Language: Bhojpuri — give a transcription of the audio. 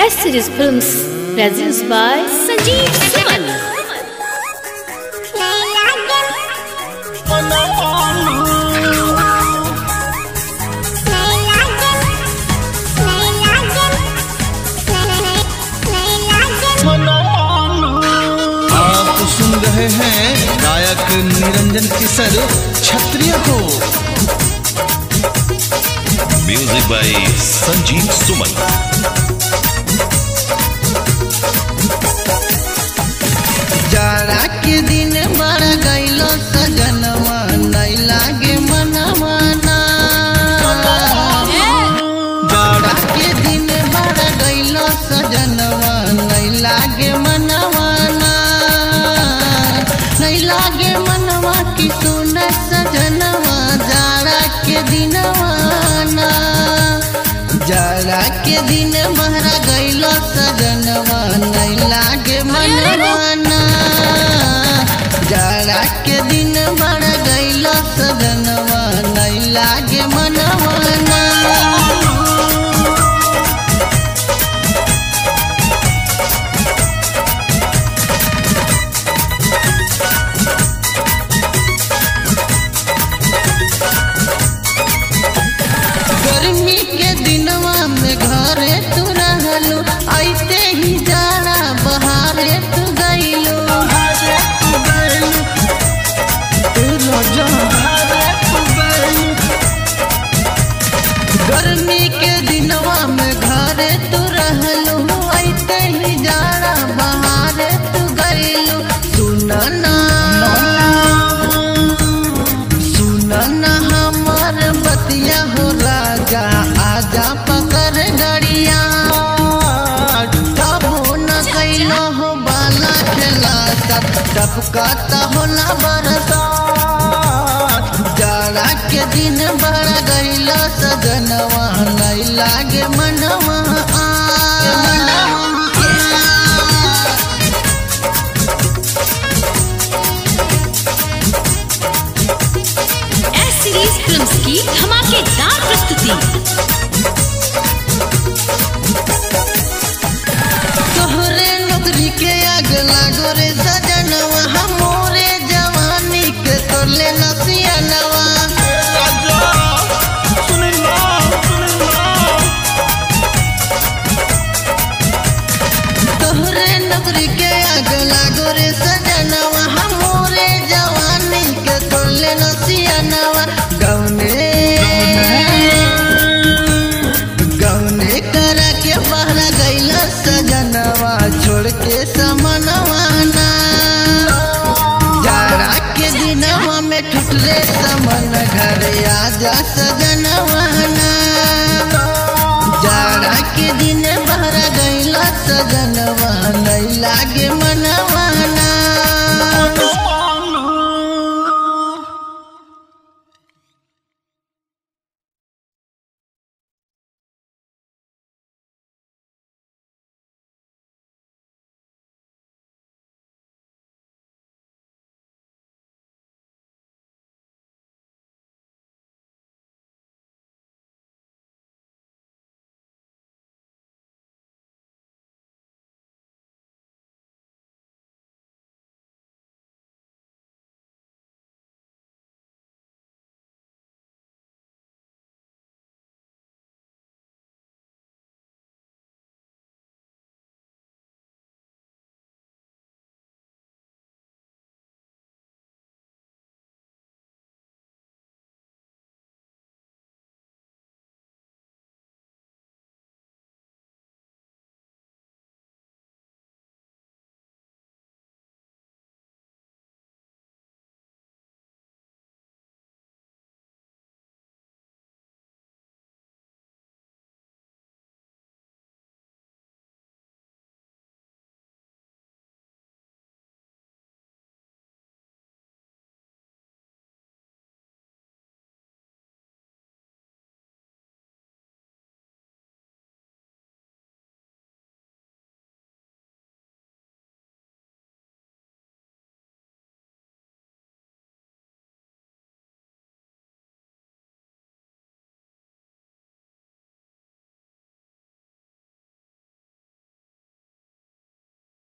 S Series Films presents by Sanjeev Suman. आप सुन रहे हैं गायक निरंजन किशोर क्षत्रिय को म्यूजिक बाय संजीव सुमन जाड़ा के दिन बड़ गईलो सजनवा नहीं लागे मनवा ना जाड़ा के दिन बड़ गईलो सजनवा नहीं लागे मनवा ना नहीं लागे मनवा की सुन सजनवा जाड़ा के दिनवा ना जाड़ा के दिन बहरा गईलो सजनवा नहीं लागे मनवा ना जाड़ा के दिन बड़ गईलो सजनवा नहीं लागे मनवा ना गर्मी के दिनवा में घरे तू रहलू ऐसे ही जाड़ा बहारे तू गईलू गर्मी के दिनवा में घरे तू रहलू ऐसे ही जाड़ा बहारे तू गईलू सुनना सुनना हमर बतिया हो राजा आजा पकड़ गड़िया तब न कैलो हो बाला खेला सब टपकाता होला बरसात जाड़ा के दिन बड़ा गईला सजनवा नहीं लागे मनवा आ S Series Films की धमाकेदार प्रस्तुति तोहरे नौकरी के आग लागो रे सजनवा हमोरे जवानी के तोले नसियनवा तोहरे नौकरी के आग लागो रे सजनवा हमोरे जवानी के तोले नसियनवा गौने गौने करा के बहरा गईला सजनवा छोड़ के समनवा ना जाड़ा के दिनवा में ठुटले समन घर आजा सजनवा ना जाड़ा के दिन बहरा गईला सजनवा